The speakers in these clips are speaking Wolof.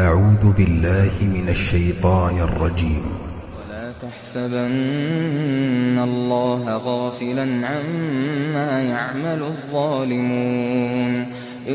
أعوذ بالله من الشيطان الرجيم ولا تحسبن الله غافلا عما يعمل الظالمون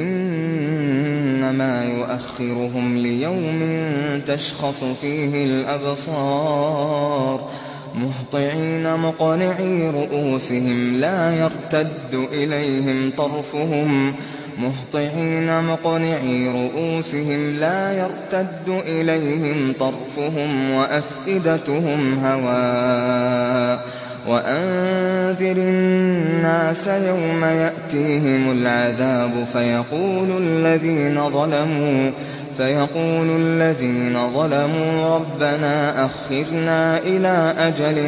إنما يؤخرهم ليوم تشخص فيه الأبصار مهطعين مقنعي رؤوسهم لا يرتد إليهم طرفهم مهطعين مقنعي رؤوسهم لا يرتد إليهم طرفهم وأفئدتهم هواء وأنذر الناس يوم يأتيهم العذاب فيقول الذين ظلموا فيقول الذين ظلموا ربنا أخرنا إلى أجل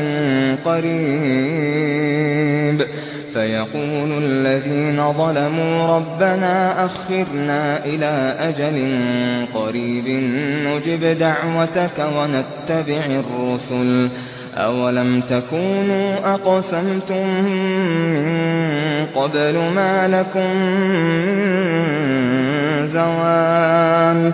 قريب فيقول الذين ظلموا ربنا أخرنا إلى أجل قريب نجب دعوتك ونتبع الرسل أولم تكونوا أقسمتم من قبل ما لكم من زوال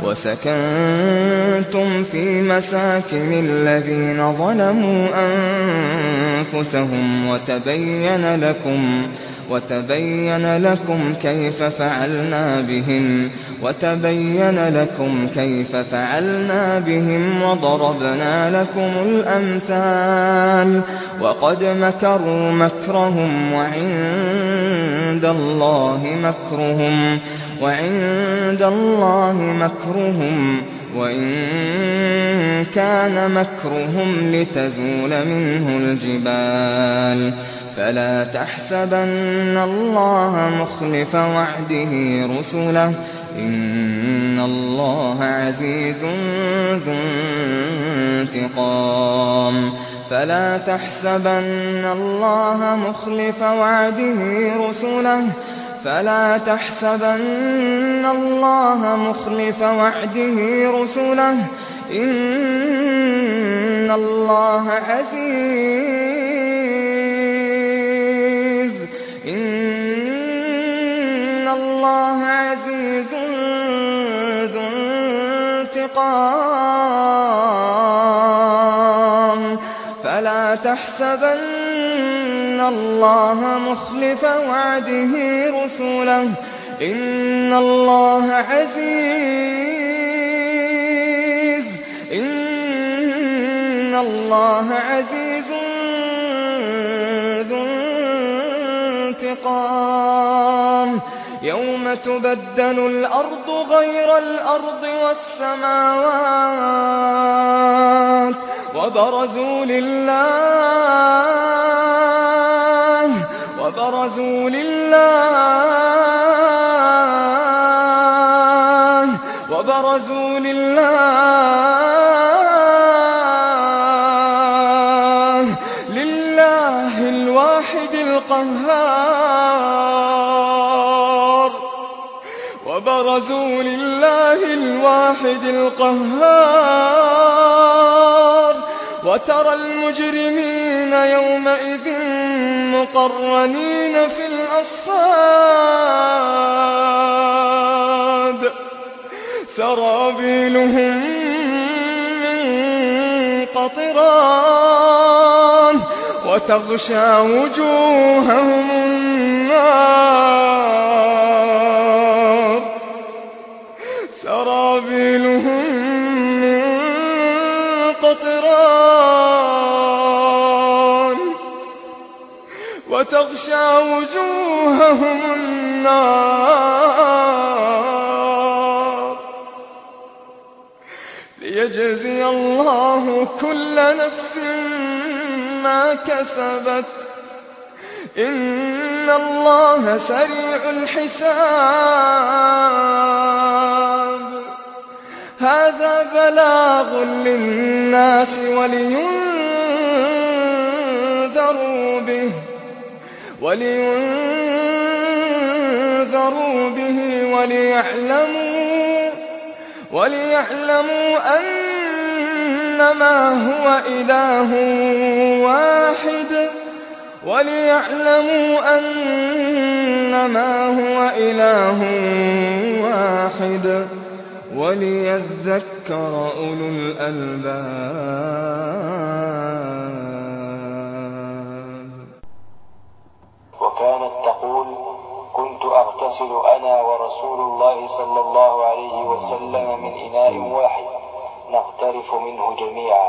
وسكنتم في مساكن الذين ظلموا أنفسهم وتبين لكم وتبين لكم كيف فعلنا بهم وتبين لكم كيف فعلنا بهم وضربنا لكم الأمثال وقد مكروا مكرهم وعند الله مكرهم وعند الله مكرهم وإن كان مكرهم لتزول منه الجبال فلا تحسبن الله مخلف وعده رسله إن الله عزيز ذو انتقام فلا تحسبن الله مخلف وعده رسله فلا تحسبن الله مخلف وعده رسله إن الله عزيز إن الله عزيز ذو انتقام فلا تحسبن الله مخلف وعده رسله إن الله عزيز إن الله عزيز ذو انتقام يوم تبدل الأرض غير الأرض والسماوات وبرزوا لله وبرزوا لله وبرزوا لله لله الواحد القهار وبرزوا لله الواحد القهار وترى المجرمين يومئذ مقرنين في الأصفاد سرابيلهم من قطران وتغشى وجوههم النار سرابيلهم من قطران وتغشى وجوههم النار ليجزي الله كل نفس ما كسبت إن الله سريع الحساب هذا بلاغ للناس ولينذروا به ولينذروا به وليعلموا وليعلموا أنما هو إله واحد وليعلموا أنما هو إله واحد وليذكر أولو الألباب وكانت تقول كنت أغتسل أنا ورسول الله صلى الله عليه وسلم من إناء واحد نغترف منه جميعا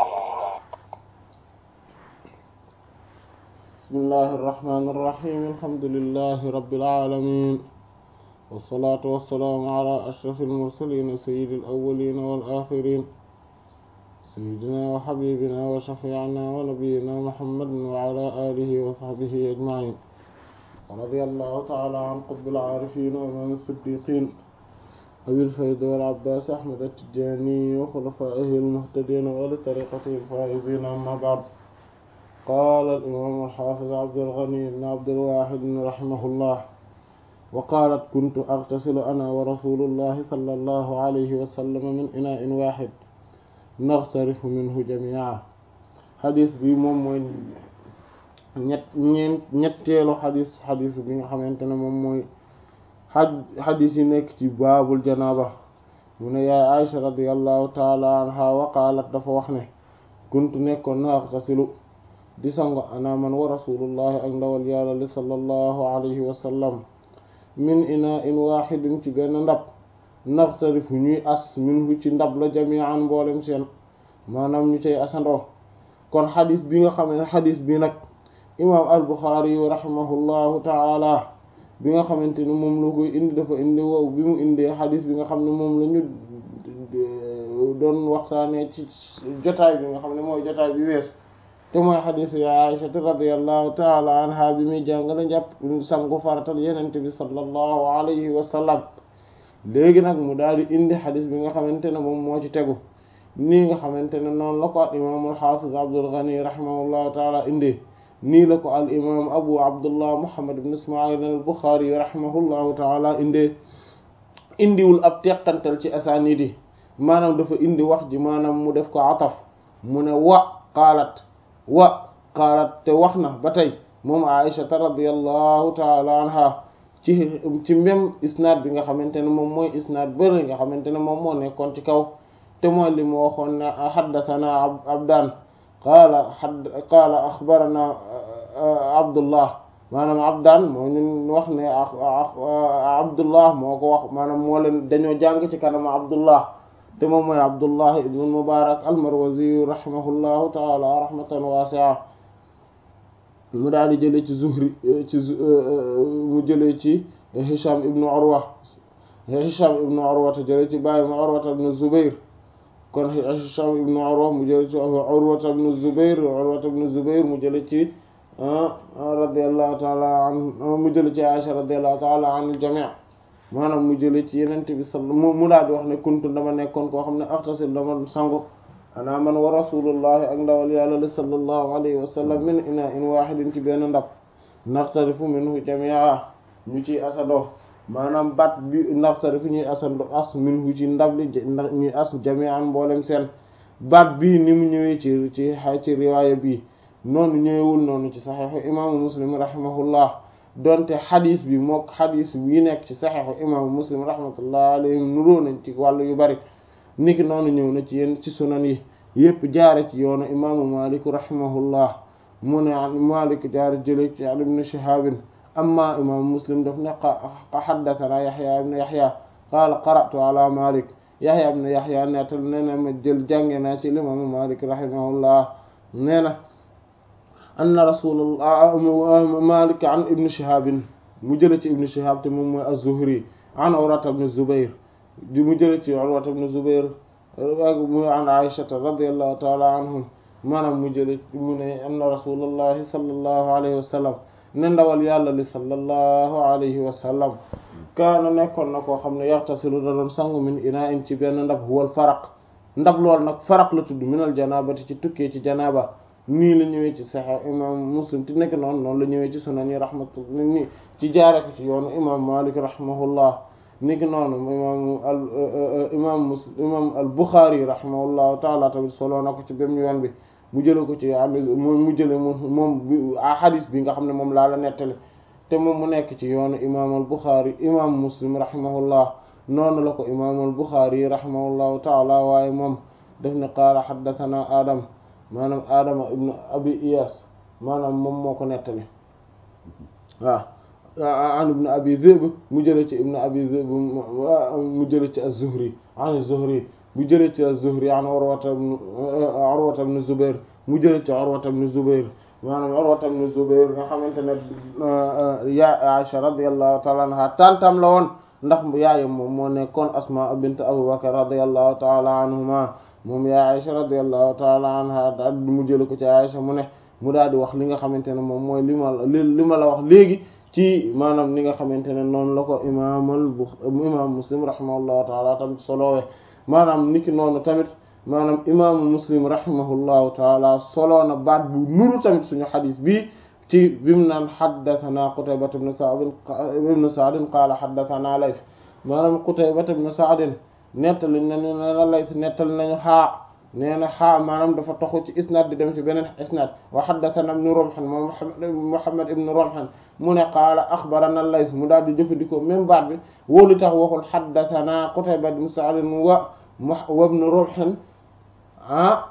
بسم الله الرحمن الرحيم الحمد لله رب العالمين والصلاة والسلام على أشرف المرسلين سيد الأولين والآخرين سيدنا وحبيبنا وشفيعنا ونبينا محمد وعلى آله وصحبه أجمعين ورضي الله تعالى عن قطب العارفين وإمام الصديقين أبي الفيض والعباس أحمد التجاني وخلفائه المهتدين ولطريقته الفائزين أما بعد قال الإمام الحافظ عبد الغني بن عبد الواحد رحمه الله وقالت كنت أغتسل أنا ورسول الله صلى الله عليه وسلم من إناء واحد نغترف منه جميعا xadis bi moom mooy ñett ñeent ñetteelu xadis xadis bi nga xamante ne moom mooy xaj xadis yi nekk ci baabul janaaba mu ne yaay Aïcha radiallahu taala anha wa qaalat dafa wax ne kuntu nekkoon na agtasilu di sango ana man wa rasulullahi ak ndawal yàlla li sallallahu alayhi wa sallam min ina in waaxidin ci benn ndab naxtarifu ñuy as minhu ci ndab la jami'an mboolem seen maanaam ñu cay asandoo kon xadis bi nga xam ne xadis bi nag imaam al-Buxaari yu rahimahullahu taala bi nga xamante ne moom la koy indi dafa indi wow bi mu indee xadis bi nga xam ne moom la ñu doon waxtaanee ci jotaay bi nga xam ne mooy jotaay bi weesu te mooy xadisu ya Aïcha radiyallahu taala anha bi muy jàngale njàpp sangu faratal yenente bi sallallahu alayhi wa sallam léegi nag mu daal di indi xadis bi nga xamante ne moom moo ci tegu nii nga xamante ne noonu la ko al imaam al xaafiz Abdul Ghani rahimahullahu taala indi nii la ko al imaam abu abdullah muhammad ibn ismail al buxaari rahimahullahu taala indee indiwul ab teqantal ci asaanid yi maanaam dafa indi wax ji maanaam mu def ko ataf mu ne wa qaalat wa qaalat te wax na ba tey moom aïshata radiallahu taala anha ci ci même isnaad bi nga xamante ne moom mooy isnaad bëri nga xamante ne moom moo nekkoon ci kaw te mooy li mu waxoon ne xaddathana abdaan qaala xad qaala axbarana abdullah maanaam abdaan moo ñun wax ne abdullah moo ko wax maanaam moo leen dañoo jàng ci kanam abdullah te moom mooy abdullah ibn mubarak almarwazi rahimahullahu taala rahmatan waasi'a mu daal di jëlee ci zuhri ci mu jëlee ci hisham ibnu urwa hisham ibnu urwa te jëlee ci bàyyi mu urwa ibnu zubair kon hisham ibnu urwa mu jëlee ci urwa ibnu zubair urwa ibnu zubair mu jëlee ci radiyallahu taala an mu jëlee ci aisha radiyallahu taala an al-jami' maanaam mu jëlee ci yenente bi sal mu daal di wax ne kuntu dama nekkoon koo xam ne axtasil dama sangu ana man wa rasulullahi ak ndawal yàlla li sallallahu alayhi wa sallam min ina in wahidin ci benn ndab naxtarifu minhu jamia ñu ciy asandoo maanaam bat bi naxtarifu ñuy asando as minhu ci ndab li ñuy as jamian mboolem seen baat bii ni mu ñëwee ci ci ci riwaaya bii noonu ñëwewul noonu ci saxeexu imaamu muslim rahimahullah donte xadis bi mook xadis yi nekk ci saxeexu imaamu muslim rahmatullah alayhim nuroo nañ ci wàllu yu bari niki noonu ñëw na ci yenn ci sunan yi yépp jaare ci yoonu imaamu malik rahimahullah mu ne malik jaare jële ci an ibn shihabin amma imaamu muslim daf ne xaddathana yaxya ibn yaxya qaala qara'tu ala malik yaxya ibn yaxya nettal nee na ma jël jànge naa ci imaamu malik rahimahullah nee na anna rasulullah malik an ibn shihabin mu jële ci ibn shihab te moom mooy az-zuhri an urwata ibn zubair di mu jële ci urwata ibn zubair mu an aishata radiyallahu taala anhum maanaam mu jële mu ne anna rasulullahi sallallahu alayhi wa sallam ne ndawal yàlla li sallallahu alayhi wa sallam kaana nekkoon na koo xam ne yaxtasilu da doon sangu min ina in ci benn ndab huwal faraq ndab lool nag faraq la tudd minal janabati ci tukkee ci janaba nii la ñëwee ci Sahih imam Muslim ti nekk noonu noonu la ñëwee ci sunan yi rahmatullah ni ci jaare ko ci yoonu imam Malik rahimahullah niki noonu imam al imam Muslim imam al Bukhari rahimahullahu taala tamit solo na ko ci bém yoon bi mu jële ko ci mu jële mu moom hadis bi nga xam ne moom laa la nettali te moom mu nekk ci yoonu imam al Bukhari imam Muslim rahimahullah noonu la ko imaamul Buxaari rahimahullahu taala waaye moom def ne qaala xaddathana adam maanaam adama ibnu abi iyas maanaam moom moo ko nettali waaw an ibnu abi zib mu jële ci ibnu abi zib mu jële ci az-zuhri an az-zuhri mu jële ci az-zuhri an urwata urwata ibn zubair mu jële ci urwata ibn zubair maanaam urwata ibn zubair nga xamante ne ya Aisha radiyallahu ta'ala anha tantam la woon ndax yaayam moom moo nekkoon asma bint abubakar radiyallahu ta'ala anhuma moom yaa Aisha radiyallahu ta'ala anha daal mu jële ko ci Aisha mu ne mu daal di wax li nga xamante ne moom mooy li ma li ma la wax léegi ci maanaam li nga xamante ne noonu la ko imaamal bu imaam muslim rahimahullahu taala tamit solowee maanaam niki noonu tamit maanaam imaamu muslim rahimahullahu taala soloo na baat bu nuru tamit suñu xadis bi ci bimu naan xaddathana Qutayba ibn Sa'd ibn Sa'd qaala xaddathana Lays maanaam Qutayba ibn Sa'd nettali nañu ne la Lays nettali nañu xaa nee na xaa maanaam dafa toxu ci isnad di dem ci beneen isnad wa haddathana ibn Rumh moom Muhammad ibn Rumh mu ne qaala axbarana Lays mu daal di jëfandikoo même baat bi wóolu tax waxul haddathana Qutayba ibn Sa'd wa wa ibn Rumh ah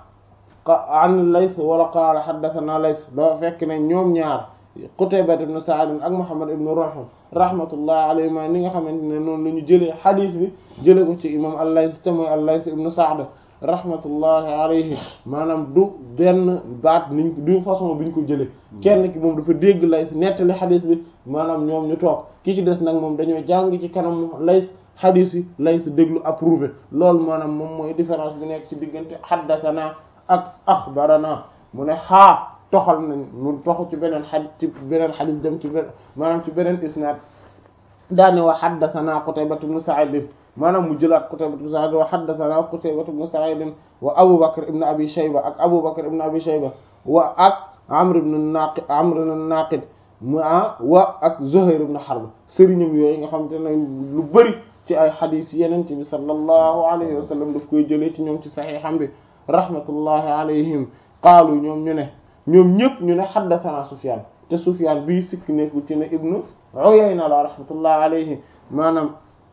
an Lays wala qaala haddathana Lays doo fekk ne ñoom ñaar Qutayba ibn Sa'd ak Muhammad ibn Rumh rahmatullahi alayhima ni nga xamante ne noonu la ñu jëlee xadiis bi jëlee ko ci imam al-Lays te mooy al-Lays ibn Sa'd rahmatullahi alayhi maanaam du benn baat niñ du façon bi ñu ko jëlee kenn ki moom dafa dégg Lays nettali xadiis bi maanaam ñoom ñu toog ki ci des nag moom dañoo jàng ci kanam Lays xadiis yi Lays déglu approuvé loolu maanaam moom mooy différence bi nekk ci diggante xaddathana ak axbarana mu ne xaa toxal nañ mu toxu ci beneen xadis ci beneen xadis dem ci beneen maanaam ci beneen isnaad daane wa xaddathana Qutayba ibn Sa'id maanaam mu jëlaat Qutayba ibn Sa'id wa haddathana Qutayba ibn Sa'id wa Abu Bakr ibn Abi Shayba ak Abu Bakr ibn Abi Shayba wa ak Amr ibn Naqid Amr ibn Naqid mu wa ak Zuhayr ibn Harb sëriñam yooyu nga xamante ne lu bari ci ay xadis yeneen bi sallallahu alayhi wa sallam daf koy jëlee ci ñoom ci saxiixam bi rahmatullahi alayhim qaalu ñoom ñu ne ñoom ñëpp ñu ne haddathana Sufyan te Sufyan bii sikk nekkul ci ne ibnu Uyayna la rahmatullahi alayhi maanaam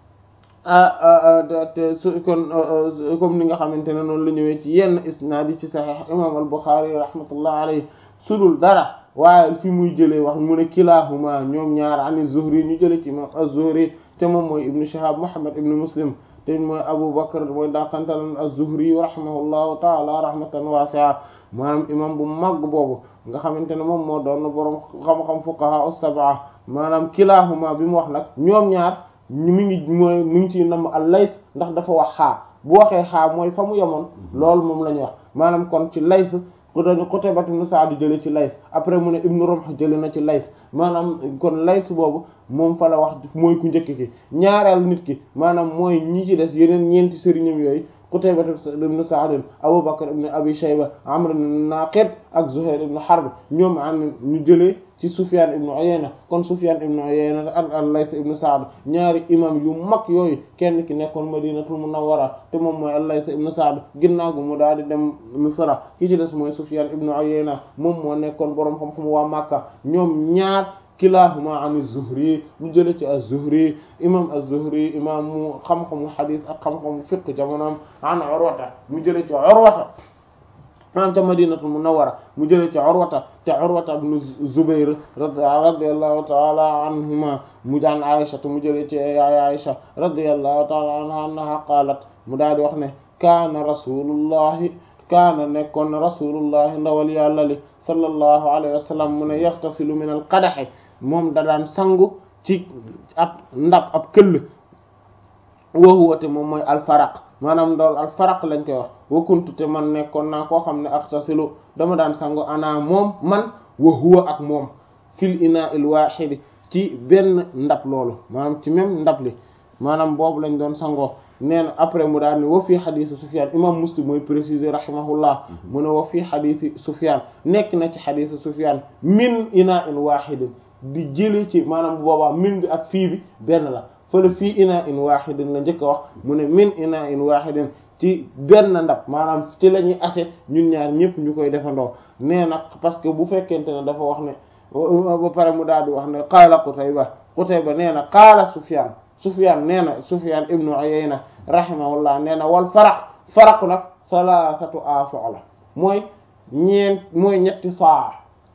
te su kon comme ni nga xamante ne noonu la ñëwee ci yenn isnaad yi ci Sahih imam al-Bukhari rahmatullahi alayhi sudul dara waaye fi muy jëlee wax mu ne kilahuma ñoom ñaar ani Zuhri ñu jëlee ci imam az-Zuhri te moom mooy ibnu Shihab Muhammad ibnu Muslim te mooy Abu Bakr mooy daakantalan az-Zuhri rahimahullahu ta'ala rahmatan wasi'a maanaam imam bu mag boobu nga xamante ne moom moo doon borom xam-xam fuqaha as-sab'a maanaam kilahuma bi mu wax nag ñoom ñaar mi ngi mooy mi ngi ciy namm al-Lays ndax dafa wax xaa bu waxee xaa mooy fa mu yemoon loolu moom la ñu wax maanaam kon ci Lays ku dañu Qutayba ibn Sa'd jële ci Lays après mu ne Ibn Rumh jële na ci Lays maanaam kon Lays boobu moom fa la wax mooy ku njëkk ki ñaareel nit ki maanaam mooy ñi ci des yeneen ñeenti sëriñam yooyu Qutayba ibn Sa'd Abu Bakr ibn Abi Shayba Amr ibn Naqid ak Zuhayr ibn Harb ñoom am ñu jëlee ci Sufyan ibn Uyayna kon Sufyan ibn Uyayna ak al-Layth ibn Sa'd ñaari imam yu mag yooyu kenn ki nekkoon Madinatul Munawwara te moom mooy al-Layth ibn Sa'd ginnaaw gu mu daal di dem Misra ki ci des mooy Sufyan ibn Uyayna moom moo nekkoon boroom xam-xam waa Makka ñoom ñaar kilahuma an az-Zuhri ñu jële ci az-Zuhri imam az-Zuhri imam mu xam-xamu hadith ak xam-xamu fiqh jamonoom an Urwata mu jële ci Urwata maanaam ca Madinatul Munawwara mu jële ci Urwata te Urwata ibn Zubayr radiyallahu ta'ala anhuma mu daan Aisha te mu jële ci yaay Aisha radiyallahu ta'ala anha annaha qaalat mu daal di wax ne kaana rasulullahi kaana nekkoon na rasulullahi ndawal yàlla li sallallahu alayhi wa sallam mu ne yaxtasilu min al qadahi moom da daan sangu ci ab ndab ab këll woowu te moom mooy alfaraq maanaam dool alfaraq lañ koy wax wakuntu te man nekkoon naa koo xam ne axtasilu dama daan sangu ana moom man wa huwa ak moom fil ina il wahidi ci benn ndab loolu maanaam ci même ndab li maanaam boobu lañ doon sangoo nee na après mu daal ni wa fii xadiisi Sufyaan imam Muslim mooy préciser rahimahullah mu ne wa fii xadiisi Sufyaan nekk na ci xadiisi Sufyaan min ina in wahidin di jële ci maanaam bu boobaa min bi ak fii bi benn la fële fii ina in wahidin la njëkk a wax mu ne min ina in wahidin ci benn ndab maanaam ci la ñuy ase ñun ñaar ñëpp ñu koy defandoo nee nag parce que bu fekkente ne dafa wax ne ba pare mu daal di wax ne qaala Qutayba Qutayba nee na qaala Sufyaan Sufyan nee na Sufyan ibnu Uyayna rahimahullah nee na wal faraq faraq nag salaasatu aso la mooy ñeent mooy ñetti saa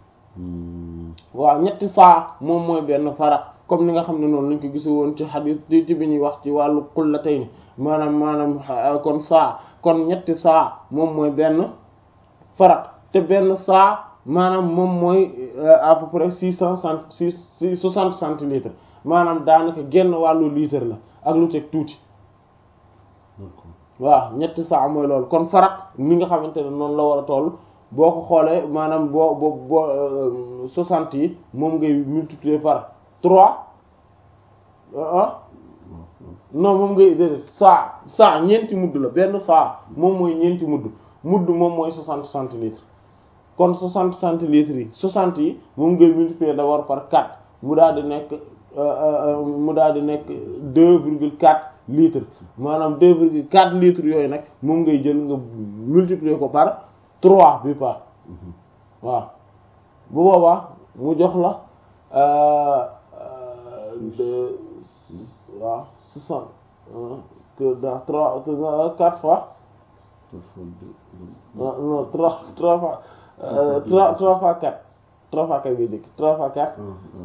waaw ñetti saa moom mooy benn faraq comme ni nga xam ne noonu lañ ko gise woon ci xadis ci bi ñuy wax ci wàllu qullatayni maanaam maanaam kon saa kon ñetti saa moom mooy benn faraq te benn saa maanaam moom mooy à peu près six cent cent six six soixante centilitres maanaam daanaka genn wàllu litre la ak lu teg tuuti waaw ñetti saa mooy loolu kon faraq mi nga xamante ne noonu la war a toll boo ko xoolee maanaam boo boo boo soixante yi moom ngay multiplier par trois ah non moom ngay déedéet saa saa ñeenti mudd la benn saa moom mooy ñeenti mudd mudd moom mooy soixante centilitres kon soixante centilitres yi soixante yi moom ngay multiplier d'abord par quatre mu daal di nekk mu daal di nekk deux virgule quatre litres maanaam deux virgule quatre litres yooyu nag moom ngay jël nga multiplier ko par trois bi par waaw bu boobaa mu jox la deux waaw soixante que dans trois quatre fois non trois trois fois trois trois fois quatre trois fois quatre ngay jëkk trois fois quatre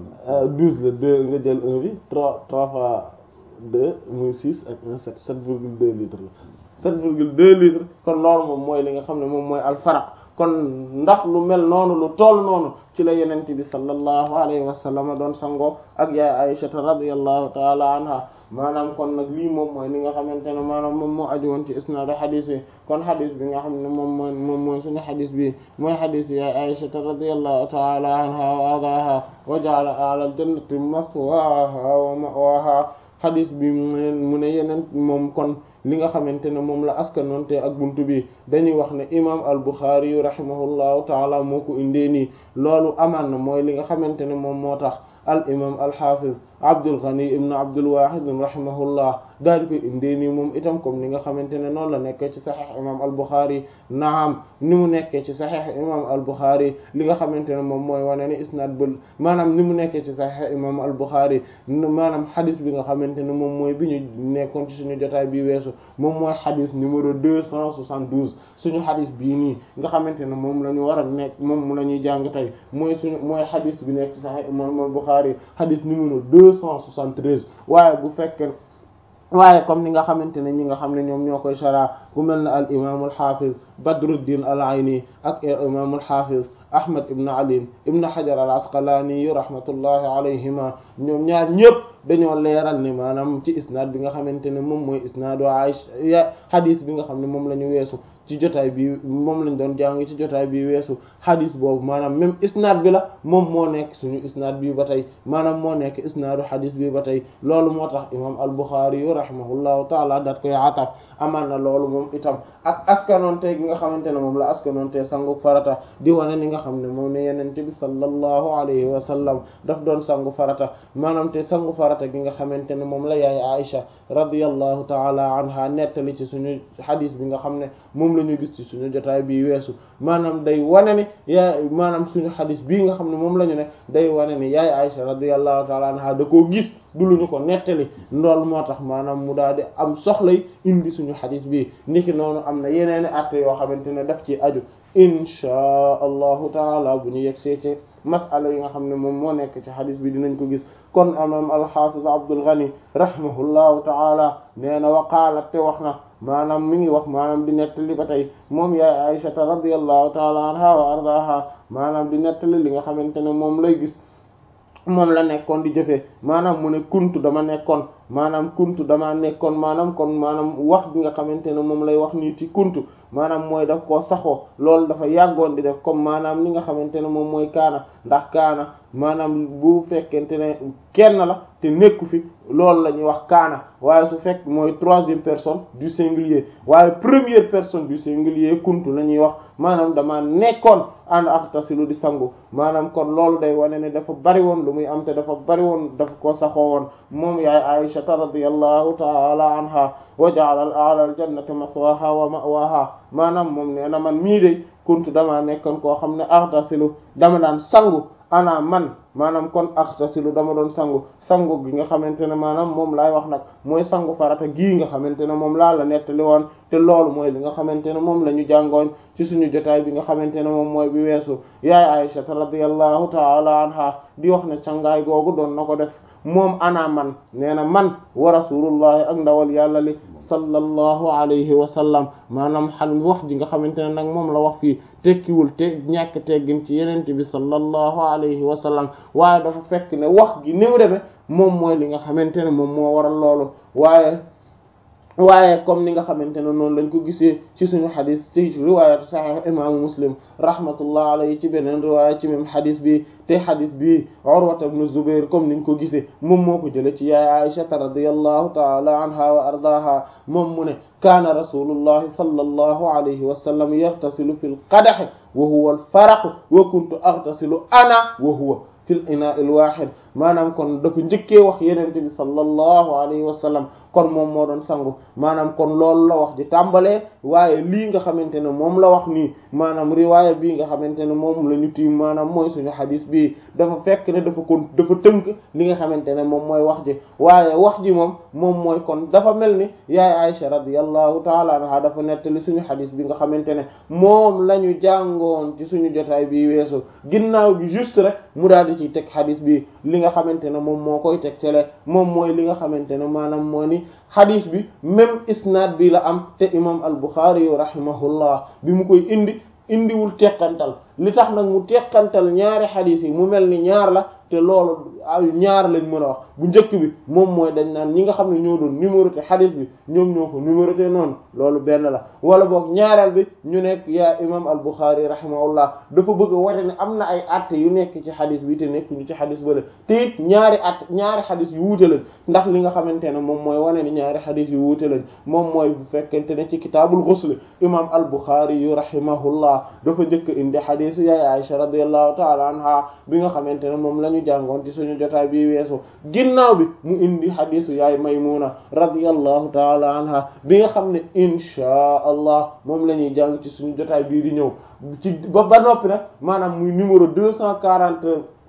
douze la deux nga jël un bi trois trois fois deux muy six ak un sept sept virgule deux litres la sept virgule deux litres kon loolu moom mooy li nga xam ne moom mooy alfaraq kon ndax lu mel noonu lu toll noonu ci la yenent bi sallallahu alayhi wa sallam doon sangoo ak yaay Aysata radiyallahu taala anha maanaam kon nag lii moom mooy li nga xamante ne maanaam moom moo aju woon ci isnaad xadis yi kon xadis bi nga xam ne moom mooy moom mooy suñu xadis bi mooy xadis yaay Aysata radiyallahu taala anha wa ardaaha wa ja'ala a'la al-jannati maswaaha wa ma'waaha xadis bi mu ne yeneen moom kon li nga xamante ne moom la askanoonte ak buntu bi dañuy wax ne imam al Bukhari yu rahimahullahu taala moo ko indee nii loolu amaan na mooy li nga xamante ne moom moo tax al imam al hafiz Abdul Ghani ibn Abdul Wahid rahimahullah daal di koy indee nii moom itam comme ni nga xamante ne noonu la nekkee ci saxiix imam al Bukhari naam ni mu nekkee ci saxiix imam al Bukhari li nga xamante ne moom mooy wane ni isnaad bul maanaam ni mu nekkee ci saxiix imam al Bukhari maanaam xadis bi nga xamante ne moom mooy bi ñu nekkoon ci suñu jotaay bi weesu moom mooy xadis numéro deux cent soixante-douze suñu xadis bii nii nga xamante ne moom la ñu war a nekk moom mu la ñuy jàng tey mooy suñu mooy xadis bi nekk ci saxiix imam al Bukhari xadis numéro deux cent soixante-treize waaye bu fekkee waaye comme ni nga xamante ne ñi nga xam ne ñoom ñoo koy shara ku mel ne al imam al hafiz badruddin al ayni ak imam al hafiz ahmad ibn ali ibn hajar al asqalani yu rahmatullahi alayhima ñoom ñaar ñëpp dañoo leeral ne maanaam ci isnaad bi nga xamante ne moom mooy isnaadu Aisha hadis bi nga xam ne moom la ñu weesu ci jotaay bi moom lañ doon jàng ci jotaay bi weesu hadis boobu maanaam même isnaad bi la moom moo nekk suñu isnaad bi ba tey maanaam moo nekk isnaadu hadis bi ba tey loolu moo tax imam al Bukhari yu rahimahullahu taala daat koy ataf amaan na loolu moom itam ak askanoonte gi nga xamante ne moom la askanoonte sangu farata di wane ni nga xam ne moom ne yenente bi sallallahu alayhi wa sallam daf doon sangu farata maanaam te sangu farata gi nga xamante ne moom la yaay Aisha radiyallahu taala anha nettali ci suñu hadis bi nga xam ne moom la ñu gis ci suñu jotaay bii weesu maanaam day wane ni yaay maanaam suñu hadis bii nga xam ne moom la ñu ne day wane ni yaay Aisha radiyallahu taala anha da koo gis du lu ñu ko nettali loolu moo tax maanaam mu daal di am soxlay indi suñu hadis bi niki noonu am na yeneeni atte yoo xamante ne daf ci aju inchaa allahu taala bu ñu yegsee ci masala yi nga xam ne moom moo nekk ci hadis bi dinañ ko gis kon imam alxafiz Abdul Ghani rahimahullahu taala nee na waqaalat te wax na maanaam mi ngi wax maanaam di nettali ba tey moom yaay Aysata radiyallahu taala anha wa ardaha maanaam di nettali li nga xamante ne moom lay gis moom la nekkoon di jëfee maanaam mu ne kuntu dama nekkoon maanaam kuntu dama nekkoon maanaam kon maanaam wax bi nga xamante ne moom lay wax nii ci kuntu maanaam mooy daf koo saxoo loolu dafa yàggoon di def comme maanaam li nga xamante ne moom mooy kaana ndax kaana maanaam bu fekkente ne kenn la te nekku fi loolu la ñuy wax kaana waaye su fekk mooy troisième personne du singulier waaye première personne du singulier kuntu la ñuy wax maanaam dama nekkoon ànd ak tasilu di sangu maanaam kon loolu day wane ne dafa bari woon lu muy am te dafa bari woon dafa ko saxoo woon moom yaay Aisha radiyallahu ta'ala anha wa ja'ala al-a'la al-jannati maswaha wa ma'waha maanaam moom nee na man mii de kuntu dama nekkoon koo xam ne aghtasilu dama daan sangu ana man maanaam kon axtasilu dama doon sangu sangu gi nga xamante ne maanaam moom laay wax nag mooy sangu farata gii nga xamante ne moom laa la nettali woon te loolu mooy li nga xamante ne moom la ñu jàngoon ci suñu jotaay bi nga xamante ne moom mooy bi weesu yaay Aisha radiyallahu ta'ala anha di wax ne sangaay googu doon na ko def moom ana man nee na man wa rasulullahi ak ndawal yàlla li sallallahu alayhi wa sallam maanaam xam wax ji nga xamante ne nag moom la wax fii tekkiwul te ñàkk teggin ci yenente bi sallallahu alayhi wa sallam waaye dafa fekk ne wax gi ni mu demee moom mooy li nga xamante ne moom moo waral loolu waaye waaye comme ni nga xamante ne noonu lañ ko gisee ci suñu xadis ci riwaayatu sahih imaamu muslim rahmatullah alayhi ci beneen riwaaya ci même xadis bi te xadis bi urwata ibn zubair comme niñ ko gisee moom moo ko jële ci yaay aishata radiyallahu taala anha wa ardaha moom mu ne kaana rasulullahi sallallahu alayhi wa sallam yaghtasilu fil qadahi wa huwa al faraq wa kuntu aghtasilu ana wa huwa fil inaa il wahid maanaam kon dafa njëkkee wax yenente bi sallallahu alayhi wa sallam kon moom moo doon sangu maanaam kon loolu la wax ji tàmbalee waaye lii nga xamante ne moom la wax nii maanaam riwaaya bii nga xamante ne moom la ñu tiim maanaam mooy suñu xadis bii dafa fekk ne dafa kon dafa tënk li nga xamante ne moom mooy wax ji waaye wax ji moom moom mooy kon dafa mel ni yaay Aisha radiyallahu taala anha dafa nettali suñu xadis bi nga xamante ne moom la ñu jàngoon ci suñu jotaay bi weesu ginnaaw bi juste rek mu daal di ciy teg xadis bi li nga xamante ne moom moo koy teg tele moom mooy li nga xamante ne maanaam moo ni xadis bi même isnaad bi la am te imam al-Bukhari yu rahimahullah bi mu koy indi indiwul teqantal li tax nag mu teqantal ñaari xadis yi mu mel ni ñaar la te loolu ay ñaar lañ mën a wax bu njëkk bi moom mooy dañ naan ñi nga xam ne ñoo doon numéroté xadis bi ñoom ñoo ko numéroté noonu loolu benn la wala boog ñaareel bi ñu nekk yaa imam al Bukhari rahimahullah dafa bëgg a wate ne am na ay atte yu nekk ci xadis bi te nekk ñu ci xadis bale te it ñaari at ñaari xadis yu wuute lañ ndax li nga xamante ne moom mooy wane ni ñaari xadis yu wuute lañ moom mooy bu fekkente ne ci kitaabul ghusl imam al Bukhari yu rahimahullah dafa njëkk indi xadisu yaay Aisha radiyallahu ta'ala anha bi nga xamante ne moom lañu jàngoon ci suñu jotaay bi weesu ginnaaw bi mu indi xadisu yaay maymuna radiyallahu taala anha bi nga xam ne inchaa allah moom la ñuy jàng ci suñu jotaay bii di ñëw ci ba ba noppi nag maanaam muy numéro deux cent quarante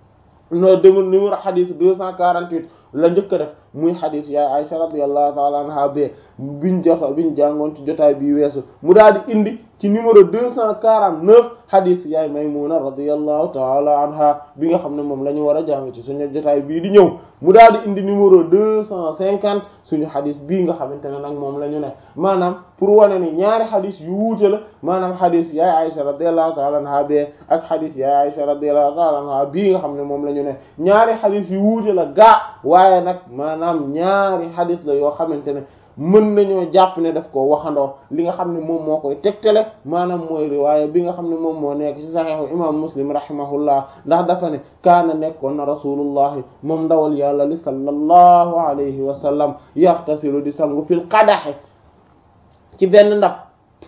no dem numéro xadis deux cent quarante-huit la njëkk a def muy xadis yaay Aisha radiyallahu taala anha be biñ jota biñ jàngoon ci jotaay bi weesu mu daal di indi ci numéro deux cent quarante-neuf xadis yaay Maymuna radiyallahu taala anha bi nga xam ne moom la ñu war a jàng ci suñu jotaay bii di ñëw mu daal di indi numéro deux cent cinquante suñu xadis bii nga xamante ne nag moom la ñu ne maanaam pour wane ni ñaari xadis yu wuute la maanaam xadis yaay Aisha radiyallahu taala anha be ak xadis yaay Aisha radiyallahu taala anha bii nga xam ne moom la ñu ne ñaari xadis yu wuute la gaa waaye nag maanaam ñaari xadis la yoo xamante ne mën nañoo jàpp ne daf ko waxandoo li nga xam ne moom moo koy tegtale maanaam mooy riwaaya bi nga xam ne moom moo nekk ci saxiixu imam muslim rahimahullah ndax dafa ne kaana nekkoon na rasulullahi moom ndawal yàlla li sallallahu alayhi wa sallam yaxtasilu di sangu fil qadaxe ci benn ndab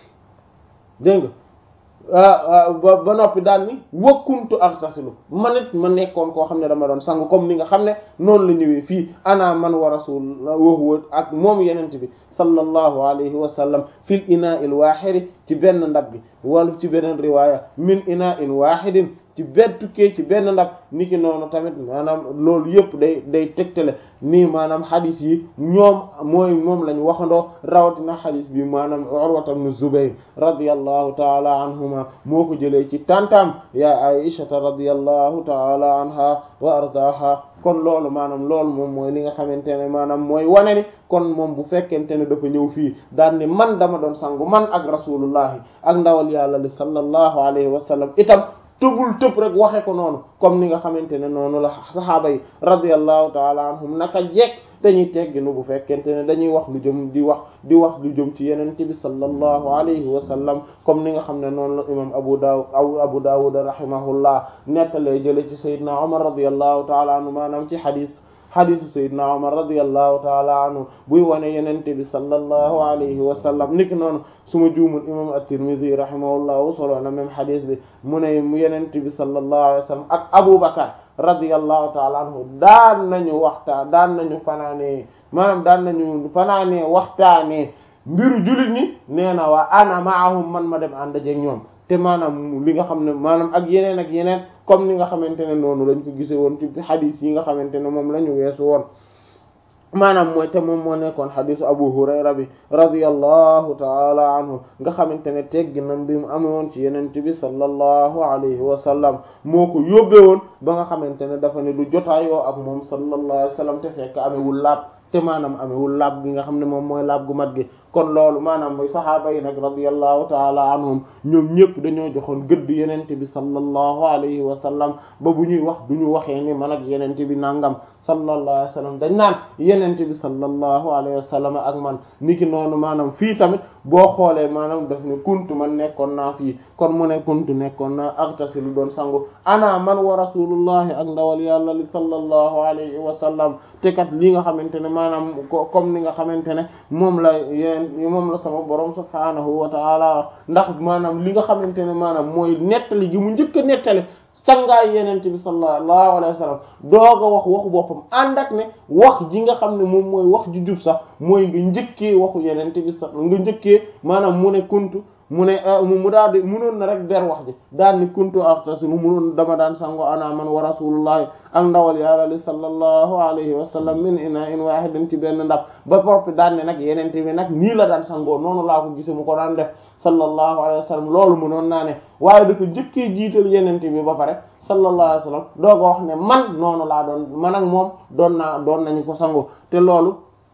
dégg nga ba ba noppi daal ni wakkuntu aghtasilu man it ma nekkoon koo xam ne dama doon sangu comme ni nga xam ne noonu la ñëwee fii ana man wa rasul wa huwa ak moom yenent bi sallallahu alayhi wa sallam fil ina il wahidi ci benn ndab gi wala ci beneen riwaya min ina in wahidin ci benn tukkee ci benn ndab niki noonu tamit maanaam loolu yëpp day day tegtale nii maanaam xadis yi ñoom mooy moom lañ waxandoo rawatina xadis bi maanaam Urwata ibn Zubayr radiyallahu taala anhuma moo ko jëlee ci tantam ya Aishata radiyallahu taala anha wa ardaha kon loolu maanaam loolu moom mooy li nga xamante ne maanaam mooy wane ni kon moom bu fekkente ne dafa ñëw fii daal ni man dama doon sangu man ak rasulullahi ak ndawal yàlla li sallallahu alayhi wa sallam itam tëbul tëb rek waxe ko noonu comme ni nga xamante ne noonu la saxaaba yi radiyallahu taala anhum naka jekk dañuy tegginu bu fekkente ne dañuy wax lu jëm di wax di wax lu jëm ci yenente bi sallallahu alayhi wa sallam comme ni nga xam ne noonu la imam abu dawud aw abu dawud rahimahullah nettalee jële ci sayyidina umar radiyallahu taala anhu maanaam ci xadis xadisu sayyidina umar radiyallahu taala anhu buy wane yenente bi sallallahu alayhi wa sallam niki noonu suma juumul imam at-tirmidhi rahimahullah solo na même xadis bi mu ne mu yenente bi sallallahu alayhi wa sallam ak abu bakar radiyallahu taala anhu daan nañu waxtaan daan nañu fanaanee maanaam daan nañu fanaanee waxtaanee mbiru jullit ñi nee na waa ana maahum man ma dem ànd ak ñoom te maanaam li nga xam ne maanaam ak yeneen ak yeneen comme ni nga xamante ne noonu lañ ko gisee woon ci xadis yi nga xamante ne moom la ñu weesu woon maanaam mooy te moom moo nekkoon xadisu abu hurayra bi radiyallahu taala anhu nga xamante ne tegginam bi mu amoon ci yenente bi sallallahu alayhi wa sallam moo ko yóbbee woon ba nga xamante ne dafa ne du jotaayoo ak moom sallallahu alayhi wa sallam te fekk amewul laab te maanaam amewul laab gi nga xam ne moom mooy laab gu mat gi kon loolu maanaam mooy saxaaba yi nag radiyallahu taala anhum ñoom ñëpp dañoo joxoon gëdd yenente bi sallallahu alayhi wa sallam ba bu ñuy wax du ñu waxee ni man ak yenente bi nangam sallallahu alayhi wa sallam dañ naan yenente bi sallallahu alayhi wa sallam ak man niki noonu maanaam fii tamit boo xoolee maanaam daf ne kuntu man nekkoon naa fii kon mu ne kuntu nekkoon naa agtasilu doon sangu ana man wa rasulullahi ak ndawal yàlla li sallallahu alayhi wa sallam te kat li nga xamante ne maanaam comme ni nga xamante ne moom la yeneen moom la sama borom subhaanahu wa taala ndax maanaam li nga xamante ne maanaam mooy nettali gi mu njëkk a nettali sangaay yenente bi sallallahu alayhi wa sallam doog a wax waxu boppam ànd ak ne wax ji nga xam ne moom mooy wax ju jub sax mooy nga njëkkee waxu yenente bi sax nga njëkkee maanaam mu ne kuntu mu ne mu daal di munoon na rek ber wax ji daal ni kuntu artasilu munoon dama daan sango ana man wa rasulullahi ak ndawal yàlla li sallallahu alayhi wa sallam min ina in wahidin ci benn ndab ba propre daan ne nag yenente bi nag nii la daan sangoo noonu laa ko gise mu ko daan def sallallahu alayhi wa sallam loolu munoon naa ne waaye dafa njëkkee jiital yenente bi ba pare sallallahu alayhi wa sallam dooga wax ne man noonu laa doon man ak moom doon naa doon nañu ko sango te loolu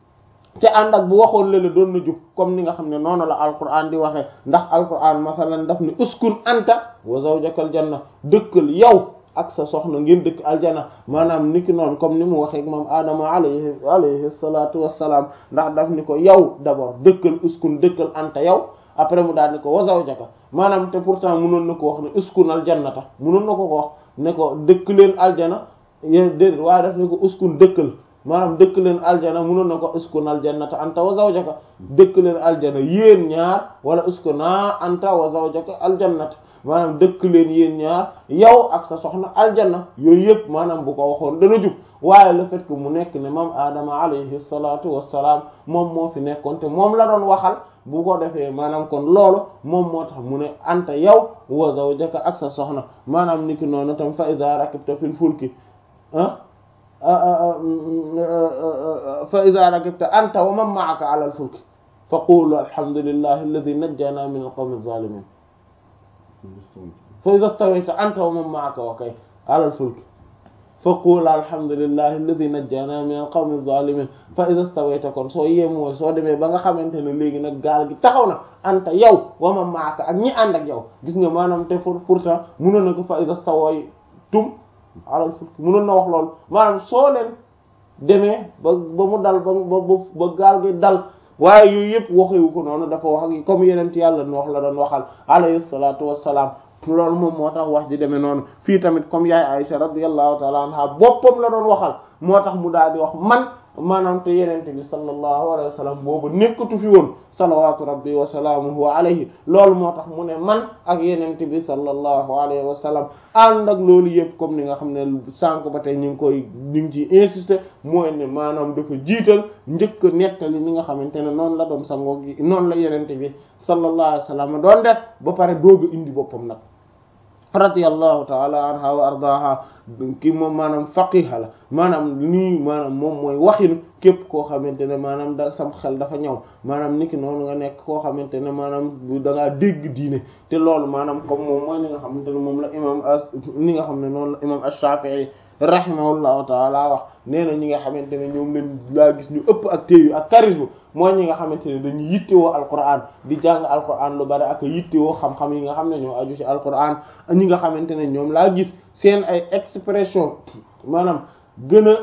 te ànd ak bu waxoon lële doon na jub comme ni nga xam ne noonu la alquran di waxee ndax alquran masalan daf ni uskun anta wa zawjakal janna dëkkal yow ak sa soxna ngeen dëkk aljana maanaam niki noonu comme ni mu waxee ak moom aadama alayhi alayhi salatu wassalaam ndax daf ni ko yow d'abord dëkkal uskun dëkkal anta yow après mu daal ni ko wa zawjaka maanaam te pourtant munoon na ko wax ne uskun aljannata munoon na ko ko wax ne ko dëkk leen aljana yéen déedéet waaye daf ni ko uskun dëkkal maanaam dëkk leen aljana munoon na ko uskun aljannata anta wa zawjaka dëkk leen aljana yéen ñaar wala uskuna anta wa zawjaka aljannata maanaam dëkk leen yéen ñaar yow ak sa soxna aljanna yooyu yëpp maanaam bu ko waxoon dana jub waaye le fait que mu nekk ne moom aadama alayhi salatu wassalaam moom moo fi nekkoon te moom la doon waxal bu ko defee maanaam kon loolu moom moo tax mu ne anta yow wa zawjaka ak sa soxna maanaam niki noonu tam fa iza rakibta fil fulki ah fa iza rakibta anta wa man ma'aka ala al-fulk fa qulu alhamdulillahi alladhi najjana min al-qawmi adh-dhalimin fa iza stawayta anta wa man ma'aka wa kay ala al-fulk fa qulu alhamdulillahi alladhi najjana min al-qawmi adh-dhalimin fa iza stawayta kon soo yemoo soo demee ba nga xamante ne léegi nag gaal gi taxaw na anta yow wa man ma'aka ak ñi ànd ak yow gis nga maanaam te pourtant mënoon na ko fa iza stawaytum alal fulk mënoon na wax loolu maanaam soo leen demee ba ba mu dal ba ba ba gaal gi dal waaye yooyu yëpp waxewu ko noonu dafa wax ak comme yeneen yàlla nu wax la doon waxal alayhi salaatu wassalaam loolu moom moo tax wax ji demee noonu fii tamit comme yaay Aisha radiyallahu ta'ala anha boppam la doon waxal moo tax mu daal di wax man maanaam te yenente bi sallallahu alayhi wa sallam boobu nekkatu fi woon salawatu rabbi wa salaamuhu alayhi loolu moo tax mu ne man ak yenente bi sallallahu alayhi wa sallam ànd ak loolu yëpp comme ni nga xam ne sànq ba tey ñu ngi koy ñu ngi ciy insister mooy ne maanaam dafa jiital njëkk nettali ni nga xamante ne noonu la doon sangoo gi noonu la yenente bi sallallahu alayhi wa sallam doon def ba pare dooga indi boppam nag radiyallahu taala anha wa ardaha ki moom maanaam faqiha la maanaam nii maanaam moom mooy waxinu képp koo xamante ne maanaam da sam xel dafa ñëw maanaam niki noonu nga nekk koo xamante ne maanaam da ngaa dégg diine te loolu maanaam comme moom mooy li nga xamante ne moom la imam as li nga xam ne noonu la imam ash-Shafi'i rahimahullahu taala wax nee na ñi nga xamante ne ñoom leen laa gis ñu ëpp ak téyu ak charisme mooy ñi nga xamante ne dañuy yittewoo alquran di jàng alquran lu bari ak yittewoo xam-xam yi nga xam ne ñoo aju ci alquran ñi nga xamante ne ñoom laa gis seen ay expression maanaam gën a